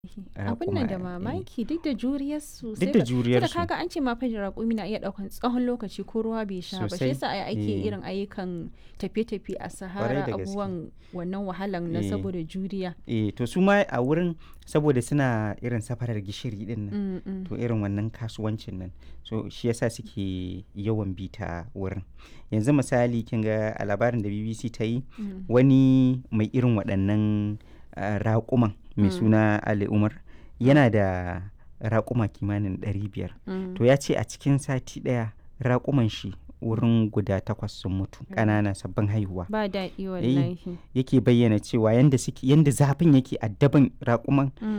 Abin nan da raƙuma, eh. mamaki duk da juriyarsu Duk da juriyarsu. kaga an ce ma fa raƙumi na iya ɗaukan tsawon lokaci ko ruwa bai sha ba shi Sosai, yasa ai ake eh. irin ayyukan tafiye-tafiye a da sahara gaske. abubuwan wannan wahalan na Eh. saboda juriya eh to su ma a wurin saboda suna irin safarar gishiri din nan Mm, mm. to irin wannan kasuwancin nan so shi yasa suke yawan bi ta wurin yanzu misali kin ga a labarin da BBC ta yi Mm. wani mai irin waɗannan ah, raƙuman mai Mm. suna Ali Umar yana da raƙuma kimanin 500 Mm. to ya ce a cikin sati ɗaya raƙuman shi wurin guda takwas sun mutu ƙanana sabbin haihuwa ba daɗi wallahi yake bayyana cewa yanda suke yanda zafin yake addaban raƙuman Mm.